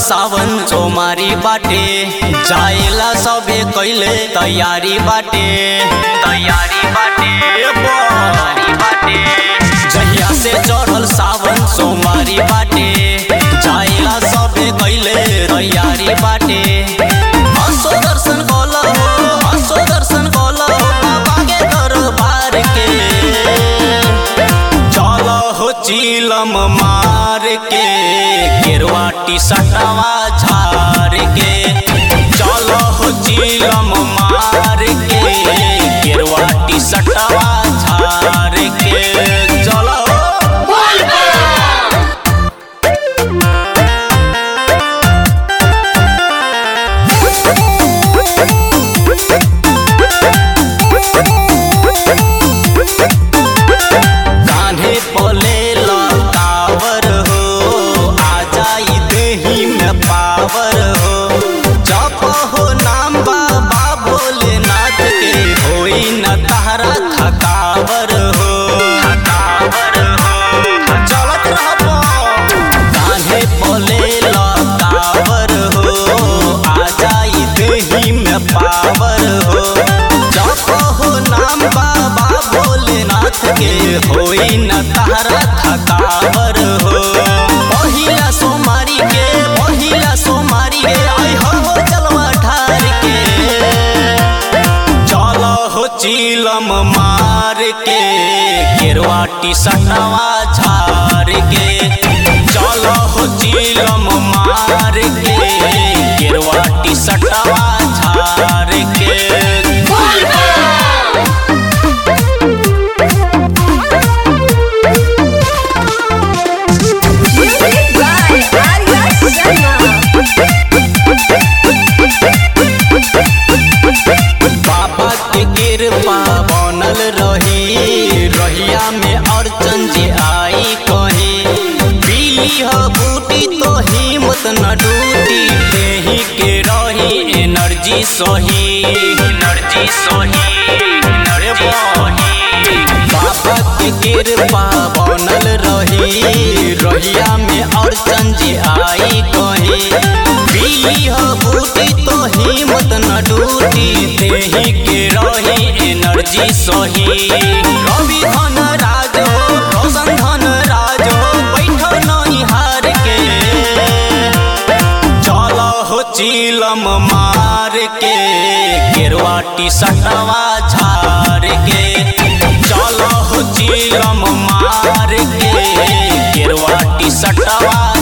सावन सोमारी बाटे जाएला सबे कैले तैयारी बाटे तैयारी बाटे तैयारी बाटे जहिया से चढ़ल सावन सोमारी बाटे जाएला सबे कैले तैयारी बाटे हंसो दर्शन कला हो हंसो दर्शन कला हो बाबा के दरबार के चल हो चिलम मार के गेरुआ टी सटवा झार के चल हो चिलम मार के गेरुआ टी सटवा झार के चल कान्हे पले लकावर हो आ जाई देही में पावर हो जप हो नाम बाबा भोलेनाथ के होई न तारा थकावर हो थकावर हो चलत रहबो कान्हे पले लकावर हो आ जाई देही में पावर हो जप हो नाम बाबा भोलेनाथ के होई न तारा थकावर हो पहिला सोमारी के पहिला सोमारी के आई हो चलवा ठार के चल हो चिलम मार के गेरुआ टी सटवा झार के चल हो चिलम मार के गेरुआ टी सटवा झार के Music by Arya Sharma. बाबा के कृपा बनल रही रहिया में अड़चन जे आई कही पीली हो बूटी तो हिम्मत न डूटी देही के रही एनर्जी सही एनर्जी सही एनर्जी सही बाबा के कृपा बनल रही रहिया में अड़चन जे आई कही पीली हो बूटी तो हिम्मत न डूटी देही के रही एनर्जी सही रवि धन राज हो रोशन धन राज हो बैठो नहीं हार के चल हो चिलम मार के गेरुआ टी सटवा झार के चल हो चिलम मार के गेरुआ टी सटवा